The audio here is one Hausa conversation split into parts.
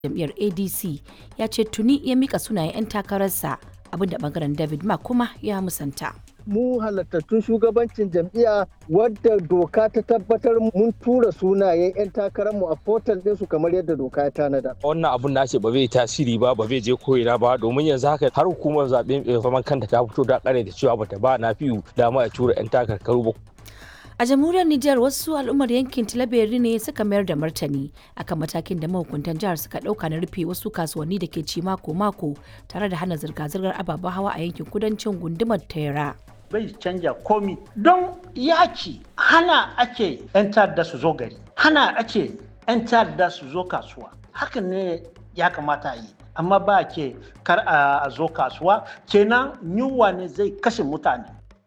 jam'iyyar adc ya ce tuni ya mika sunayen 'yan takararsa abinda bangaren david ma kuma ya musanta mu halattattun shugabancin jam'iyya wadda doka ta tabbatar mun tura sunayen 'yan takararmu a portal ɗinsu kamar yadda doka ya tanada. wannan abun na ce ba zai tasiri ba ba zai je koyina ba domin yanzu haka har hukumar zaɓe mai zaman kanta ta fito da kare da cewa bata ba na fiyu dama a tura 'yan takarkaru ba a jamhuriyar Nijar wasu al'ummar yankin Tilaberi ne suka mayar da martani akan matakin da mahukuntan jihar suka dauka na rufe wasu kasuwanni da ke ci mako-mako tare da hana zirga-zirgar ababen hawa a yankin kudancin gundumar Tera. bai canja komi don yaki hana ake 'yan ta'adda su zo gari hana ake 'yan ta'adda su zo kasuwa hakan ne ya kamata a yi amma ba ke kar a zo kasuwa kenan yunwa ne zai kashe mutane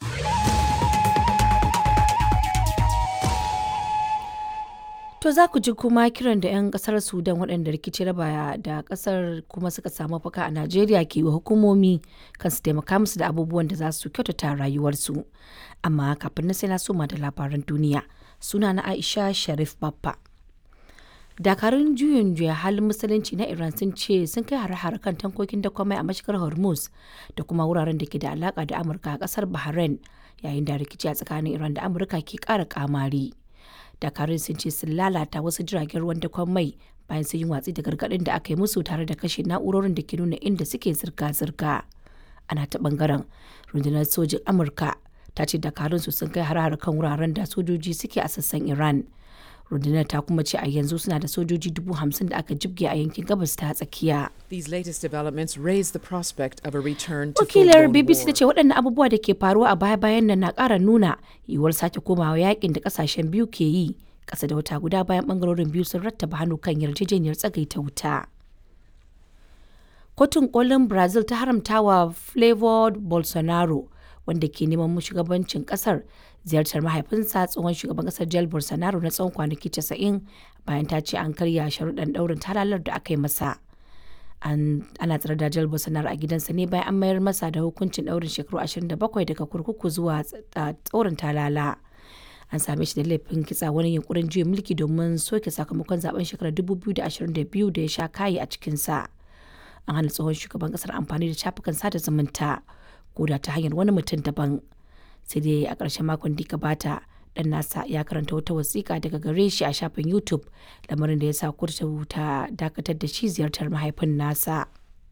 To za ku ji kuma kiran da 'yan kasar Sudan waɗanda rikici raba da kasar kuma suka samu faka a Najeriya ke wa hukumomi kan su taimaka musu da abubuwan da za su kyautata rayuwarsu. Amma kafin na sai na soma da labaran duniya suna na Aisha Sharif Baffa. Dakarun juyin juya halin musulunci na Iran sun ce sun kai hare-hare kan tankokin da kwamai a mashigar Hormuz da kuma wuraren da ke da alaka da Amurka a kasar Bahrain yayin da rikici a tsakanin Iran da Amurka ke ƙara kamari. dakarun sun ce sun lalata wasu jiragen ruwan dakon mai bayan sun yi watsi da gargaɗin da aka yi musu tare da kashe na'urorin da ke nuna inda suke zirga-zirga ana ta bangaren rundunar sojin amurka ta ce dakarun su sun kai har kan wuraren da sojoji suke a sassan iran rundunar ta kuma ce a yanzu suna da sojoji dubu hamsin da aka jibge a yankin gabas ta tsakiya. These latest developments raise the prospect of a return to Wakilar full-blown BBC ta war. ce waɗannan abubuwa da ke faruwa a baya-bayan nan na ƙara nuna yiwuwar sake komawa yakin da ƙasashen biyu ke yi ƙasa da wata guda bayan ɓangarorin biyu sun rattaba hannu kan yarjejeniyar tsagaita wuta. Kotun kolin Brazil ta haramta wa Flavor Bolsonaro wanda ke neman shugabancin kasar ziyartar mahaifinsa tsohon shugaban kasar Jair Bolsonaro na tsawon kwanaki 90 bayan ta ce an karya sharuɗan ɗaurin talalar da aka yi masa. An, ana tsare da Jair Bolsonaro a gidansa ne bayan an mayar masa da hukuncin ɗaurin shekaru 27 daga kurkuku zuwa tsorin talala. An same shi da laifin kitsa wani yunkurin juya mulki domin soke sakamakon zaben shekarar 2022 da ya sha kayi a cikinsa. An hana tsohon shugaban kasar amfani da shafukan sada zumunta. ko da ta hanyar wani mutum daban sai dai a ƙarshen makon da gabata dan nasa ya karanta wata wasiƙa daga gare shi a shafin youtube lamarin da ya sa kurta ta dakatar da shi ziyartar mahaifin nasa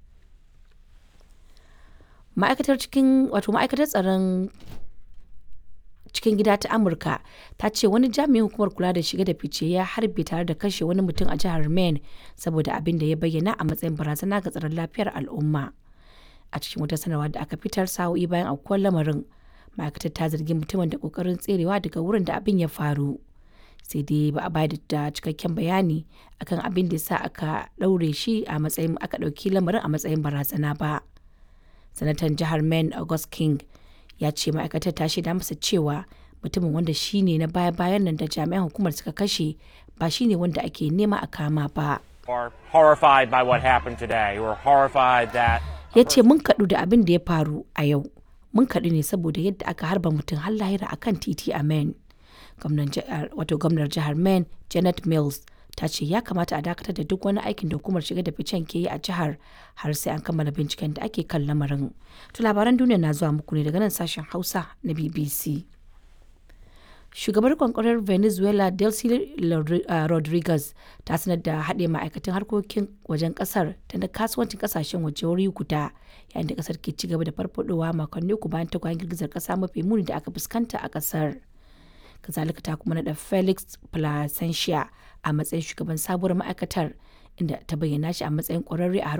ma'aikatar cikin wato ma'aikatar tsaron cikin gida ta amurka ta ce wani jami'in hukumar kula da shiga da fice ya harbe tare da kashe wani mutum a jihar maine saboda abin da ya bayyana a matsayin barazana ga tsaron lafiyar al'umma a cikin wata sanarwa da aka fitar sa'o'i bayan aukuwar lamarin ma'aikatar ta zargi mutumin da kokarin tserewa daga wurin da abin ya faru sai dai ba a bayar da cikakken bayani akan abin da sa aka ɗaure shi a matsayin aka ɗauki lamarin a matsayin barazana ba sanatan jihar maine august king ya ce ma'aikatar ta shaida masa cewa mutumin wanda shi ne na baya-bayan nan da jami'an hukumar suka kashe ba shi ne wanda ake nema a kama ba are horrified by what happened today. We're horrified that ya ce mun kaɗu da abin da ya faru a yau mun kaɗu ne saboda yadda aka harba mutum har lahira a kan titi a maine wato gwamnar jihar maine janet mills ta ce ya kamata a dakatar da duk wani aikin da hukumar shiga da ficen ke yi a jihar har sai an kammala binciken da ake kan lamarin to labaran duniya na zuwa muku ne daga nan sashen hausa na bbc shugabar kwankwarar venezuela delcy rodriguez ta sanar da haɗe ma'aikatan harkokin wajen ƙasar da na kasuwancin ƙasashen waje wuri guda yayin da ƙasar ke ci gaba da farfadowa makonni uku bayan tagwayen girgizar ƙasa mafi muni da aka fuskanta a ƙasar kazalika ta kuma naɗa felix placentia a matsayin shugaban sabuwar ma'aikatar inda ta bayyana shi a matsayin ƙwararre a